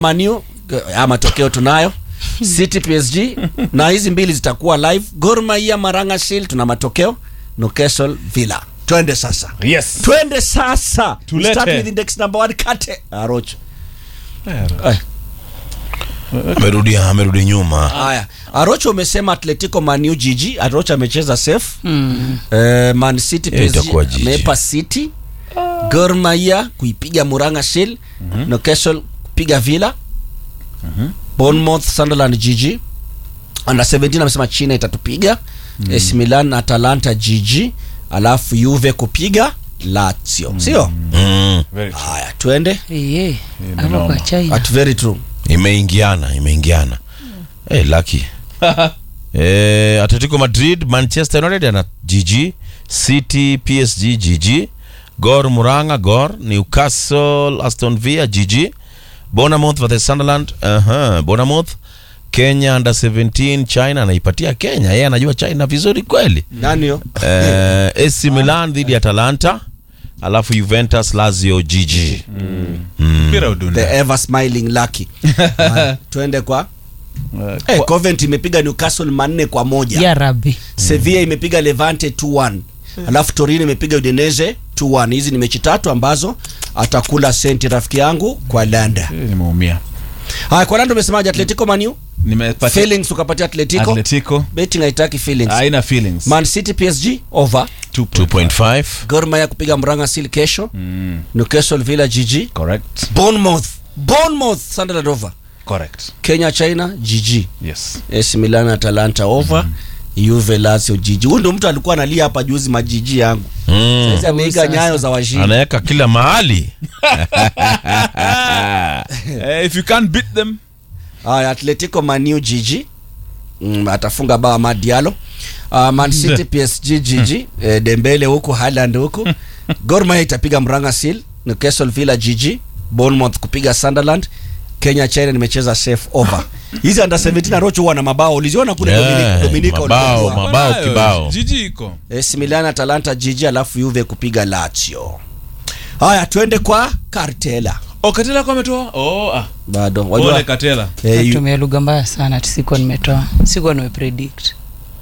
Manu ya matokeo tunayo City PSG na hizi mbili zitakuwa live. Gor Mahia Maranga Shield tuna matokeo. Newcastle Villa. Twende sasa. Yes. Twende sasa. Tulete. Start with index number 1 kate. Arocho. Eh, amerudi amerudi nyuma Haya. Arocho umesema Atletico Manu GG. Arocho amecheza safe. Mm. Eh, Man City Eh, PSG itakuwa GG. amepa City. Gor Mahia kuipiga Muranga Shield. Newcastle kupiga Villa. Bournemouth Sunderland GG. Under 17 amesema China itatupiga. AC Milan Atalanta GG. Alafu Juve kupiga Lazio. Sio? mm. Very true. Haya, twende. Iye. Hapo mnoma. kwa China. At very true. imeingiana imeingiana hey, lucky eh, atletico madrid manchester united ana gg city psg gg gor muranga gor newcastle aston villa gg bonamouth versus sunderland uh-huh. bonamouth kenya under 17 china anaipatia kenya yeye anajua china vizuri kweli Nani yo? eh, AC Milan dhidi ya Atalanta alafu Juventus Lazio GG Mpira The udunda. ever smiling Lucky. Haya, twende kwa Eh, Eh, Coventry imepiga Newcastle manne kwa moja. Ya Rabbi. Sevilla imepiga Levante 2-1. Alafu Torino imepiga Udinese 2-1. Hizi ni mechi tatu ambazo atakula senti rafiki yangu kwa Landa. eh, Nimeumia. Haya, kwa Landa umesemaje Atletico Manu? Nimepatia Feelings ukapatia Atletico. Atletico. Betting haitaki feelings. Haina feelings. Man City PSG over. 2.5 Gor Mahia kupiga Muranga Seal kesho. Mm, Newcastle Villa GG. correct. Bournemouth. Bournemouth Sunderland over. Correct. Kenya China GG. Yes. AC Milan Atalanta over. Juve Lazio GG. Huyu ndo mtu alikuwa analia hapa juzi majiji yangu. mm. Sasa ameiga Sasa. nyayo za washindi. anaweka kila mahali Eh, if you can't beat them, Haya, Atletico Manu GG. Mm, atafunga bao Amad Diallo. Uh, Man City PSG GG. eh, Dembele huku Haaland huku. Gor Mahia itapiga Muranga Seal. Newcastle Villa GG. Bournemouth kupiga Sunderland. Kenya China nimecheza safe over. Hizi under 17 Rocho huwa na mabao. Uliziona kule Yeah, Dominica Dominica mabao, ulipojua. Mabao Wanayo. kibao. Jiji iko. AC Milan Atalanta GG alafu Juve kupiga Lazio. Haya, twende kwa Cartela. Oh, Katela kwa ametoa? Oh, ah. Bado Pole wajua Katela. eh, yu- Natumia lugha mbaya sana ati sikuwa nimetoa. Sikuwa nimepredict.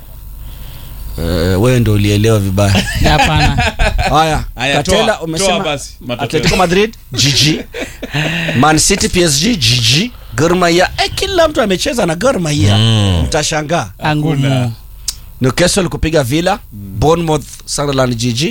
eh, wewe ndio ulielewa vibaya. Hapana. Haya, Haya, Katela toa- toa umesema basi, matokeo. Atletico Madrid GG. Man City PSG GG. Gor Mahia eh, kila mtu amecheza na Gor Mahia. Mm. Mtashangaa. Angumu. Hakuna. Newcastle kupiga Villa. Bournemouth Sunderland GG.